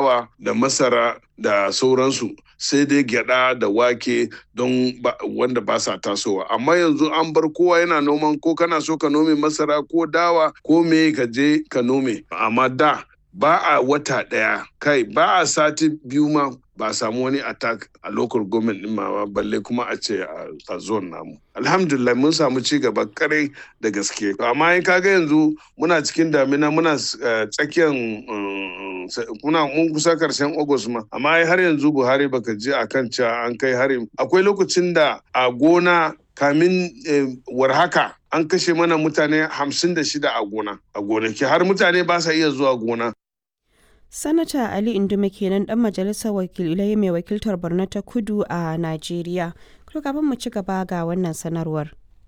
dawa da masara da sauransu sai dai gyada da wake don wanda ba sa tasowa amma yanzu an bar kowa yana noman ko kana so ka nome masara ko dawa ko me ka je ka nome amma da ba a wata ɗaya kai ba a sati biyu ma ba a samu wani attack a local government din ma balle kuma a ce a zone namu alhamdulillah mun samu ci gaba kare da gaske amma in kaga yanzu muna cikin damina muna tsakiyar muna mun kusa karshen august ma amma har yanzu buhari baka ji akan cewa an kai hari akwai lokacin da a gona kamin warhaka an kashe mana mutane hamsin da shida a gona a gonaki har mutane ba sa iya zuwa gona Sanata Ali Indume kenan dan majalisar wakilai mai wakiltar Borno ta Kudu a Najeriya. To kafin mu ci gaba ga wannan sanarwar.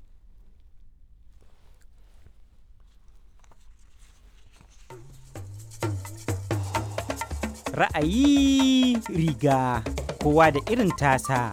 Ra'ayi riga kowa da irin tasa.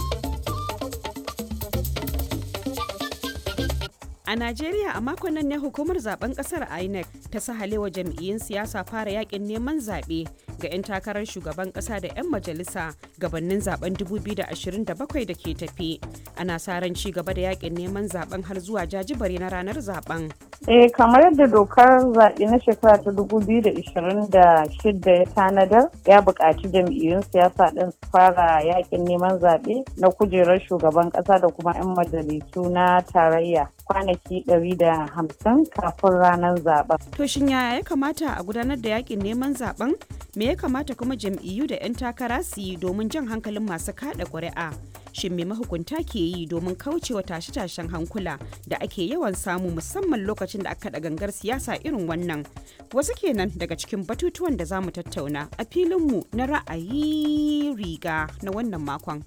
A Najeriya a makon nan ne hukumar zaben kasar INEC ta sahalewa jam'iyyun siyasa fara yakin neman zaɓe ga 'yan takarar shugaban ƙasa da 'yan majalisa gabanin zaben 2027 da ke tafi. Ana sa ran ci gaba da yakin neman zaben har zuwa jajibare na ranar zaben. Eh kamar yadda dokar zaɓe na shekara ta 2026 ya tanadar ya buƙaci jam'iyyun siyasa ɗin su fara yakin neman zaɓe na kujerar shugaban ƙasa da kuma 'yan majalisu na tarayya kwanaki 150 kafin ranar zaben. To shin yaya ya kamata a gudanar da yakin neman zaben? Me ya kamata kuma jam'iyyu da 'yan takara su yi domin jan hankalin masu kada ƙuri'a? Shin me mahukunta ke yi domin kaucewa tashe-tashen hankula da ake yawan samu musamman lokacin da aka gangar siyasa irin wannan? Wasu kenan daga cikin batutuwan da za mu tattauna a filinmu na ra'ayi riga na wannan makon.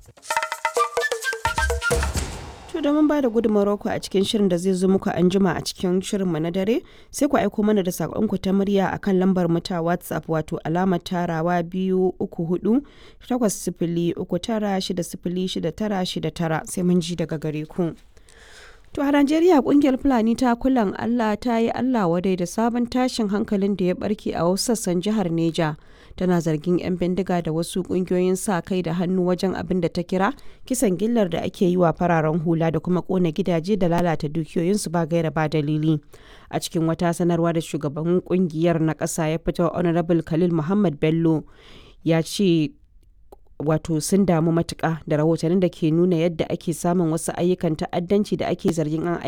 To domin ba da gudunmawar ku a cikin shirin da zai zo muku an jima a cikin shirinmu na dare sai ku aiko mana da saƙonku ta murya akan lambar mu ta WhatsApp wato alamar tarawa biyu uku hudu takwas sifili uku tara shida sifili shida tara shida tara sai mun ji daga gare ku. To a Najeriya kungiyar Fulani ta kulan Allah ta yi Allah wadai da sabon tashin hankalin da ya barke a wasu sassan jihar Neja. Tana zargin 'yan bindiga da wasu kungiyoyin sa kai da hannu wajen abin da ta kira kisan gillar da ake yi wa fararen hula da kuma kona gidaje da lalata dukiyoyinsu ba gaira ba dalili. A cikin wata sanarwa da shugaban kungiyar na ƙasa ya fito Honorable Khalil Muhammad Bello ya ce wato sun damu matuƙa da rahotannin da ke nuna yadda ake samun wasu ayyukan ta'addanci da ake zargin an